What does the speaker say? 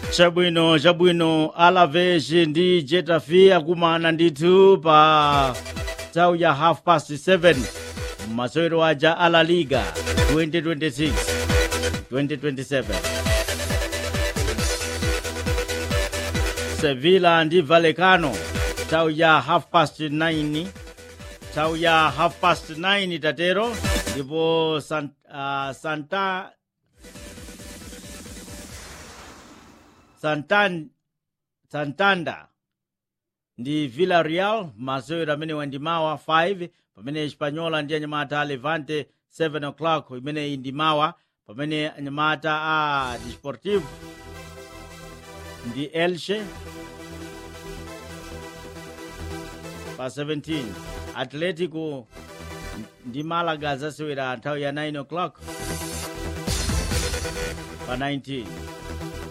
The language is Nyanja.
chabwino chabwino alaves ndi getafe akumana ndithu pa nthawi ya half past 7 masewero aja a la liga 2026 2027 sevilla ndi vallecano nthawi ya half past 9 nthawi ya half past 9 tatero ndipo San, uh, santa Santan, Santander ndi Villarreal masewero amene wandimawa 5 pamene Espanyola ndi anyamata a Levante 7 o'clock imene indimawa pamene anyamata a Desportivo ndi Elche pa 17 Atletico ndi Malaga zasewera nthawi ya 9 o'clock pa 19